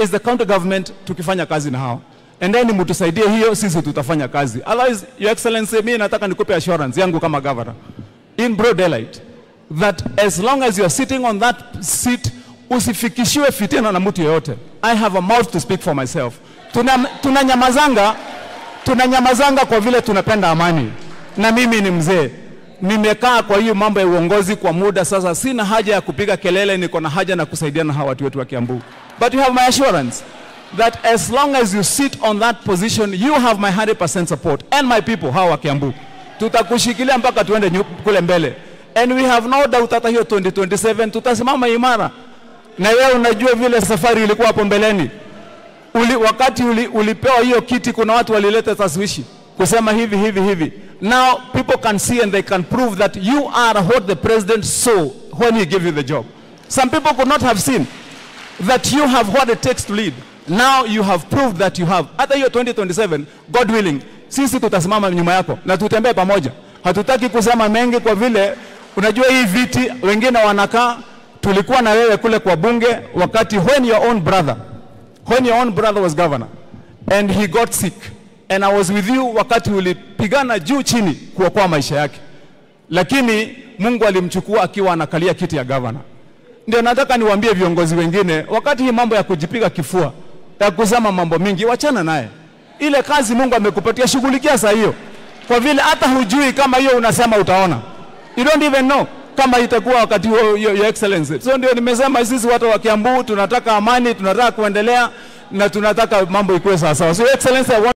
is the county government tukifanya kazi na hao and then mtusaidie hiyo, sisi tutafanya kazi. Otherwise, your excellency, mimi nataka nikupe assurance yangu kama governor in broad daylight that as long as you are sitting on that seat usifikishiwe fitina na mtu yeyote. I have a mouth to speak for myself. Tuna, tunanyamazanga tunanyamazanga kwa vile tunapenda amani, na mimi ni mzee, nimekaa kwa hiyo mambo ya uongozi kwa muda sasa, sina haja ya kupiga kelele, niko na haja na kusaidiana na hawa watu wetu wa Kiambu. But you have my assurance that as long as you sit on that position you have my 100% support and my people hawa wa Kiambu, tutakushikilia mpaka tuende nyu- kule mbele, and we have no doubt hata hiyo 2027 tutasimama imara, na wewe unajua vile safari ilikuwa hapo mbeleni uli, wakati uli, ulipewa hiyo kiti, kuna watu walileta taswishi kusema hivi hivi hivi. Now people can see and they can prove that you are what the president saw when he gave you the job. Some people could not have seen that you have what it takes to lead. Now you have proved that you have. Hata hiyo 2027, God willing, sisi tutasimama nyuma yako na tutembee pamoja. Hatutaki kusema mengi kwa vile unajua hii viti wengine wanakaa. Tulikuwa na wewe kule kwa bunge wakati when your own brother when your own brother was governor and he got sick and I was with you wakati ulipigana juu chini kuokoa maisha yake, lakini Mungu alimchukua akiwa anakalia kiti ya governor. Ndio nataka niwaambie viongozi wengine, wakati hii mambo ya kujipiga kifua ya kusema mambo mingi, wachana naye. Ile kazi Mungu amekupatia, shughulikia saa hiyo, kwa vile hata hujui kama hiyo unasema utaona, you don't even know kama itakuwa wakati huo, your, your excellency. So ndio nimesema sisi watu wa Kiambu tunataka amani, tunataka kuendelea na tunataka mambo ikuwe sawa sawa. So your excellency, I want